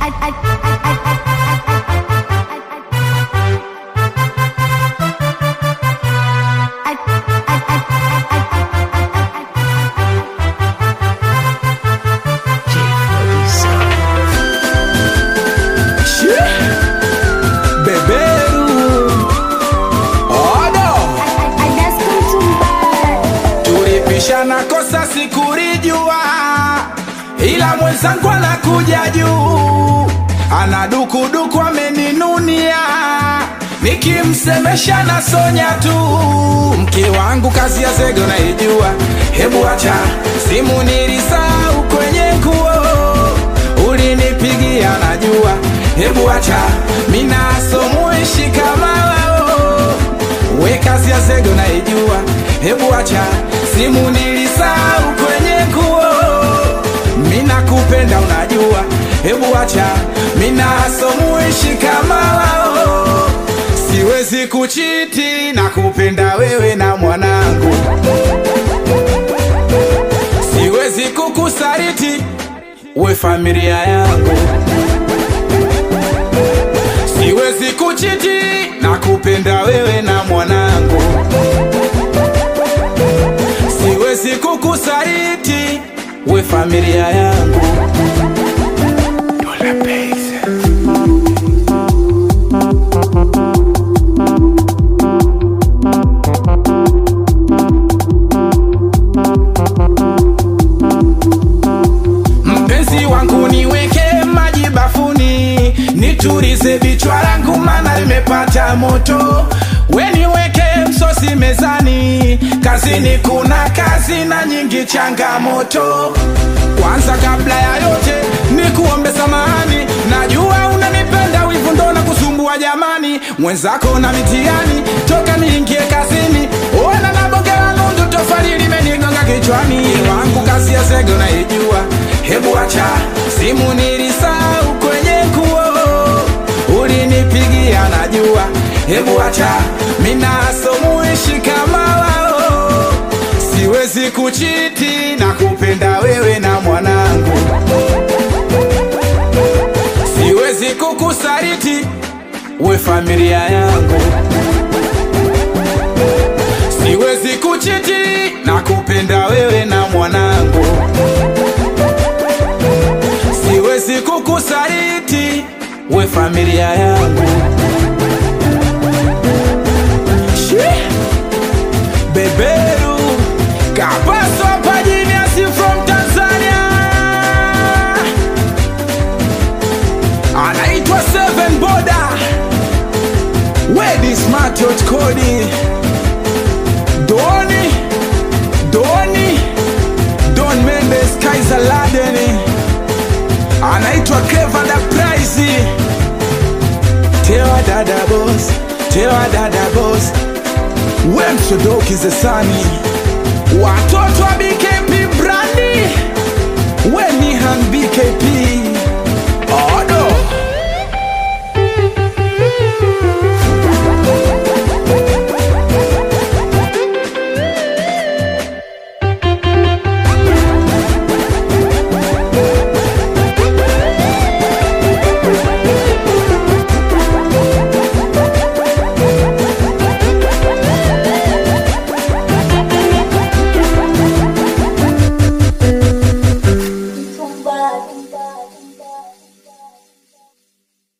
Beberu Odo Tulipishana kosa sikurijua Ila mwenzangu anakuja juu Ana dukuduku ameninunia Nikimsemesha na sonya tu Mke wangu kazi ya zego naijua Hebu acha simu nilisahau kwenye nguo Ulinipigia najua Hebu acha mina somuishi kama wao We kazi ya zego naijua Hebu acha simu nilisahau kwenye nguo Mina kupenda unajua Hebu acha mina somuishi kama wao Siwezi kuchiti na kupenda wewe na mwanangu Siwezi kukusariti we familia yangu Siwezi kuchiti na kupenda wewe na mwanangu Siwezi kukusariti we familia yangu Dola Base. Mpenzi wangu niweke maji bafuni, nitulize vichwa langu maana limepata moto. We niweke msosi mezani, kazini kuna kazi na nyingi changamoto. Kwanza kabla ya yote nikuombe samahani, najua unanipenda, wivu ndo na kusumbua jamani, mwenzako na mitihani, toka niingie kazini, ona na bonge la nundu, tofali limenigonga kichwani. Wangu kazi ya zego naijua, hebu acha simu nilisahau kwenye nguo, ulinipigia najua, hebu acha mina somuishi kama wao, siwezi kuchiti na kupenda wewe na mwanangu, siwezi kukusariti we familia yangu Siwezi kuchiti na kupenda wewe na mwanangu, siwezi kukusariti we familia yangu. Shi! Beberu Kapaso hapa Genius from Tanzania, anaitwa Seven Boda Wedi Smart Hot Cody Doni Doni Don Mendes Kaiser Ladeni anaitwa Clever da Price Tewa dada boss Tewa dada boss We msodoki zesani Watoto wa BKP Brandi We Nihan BKP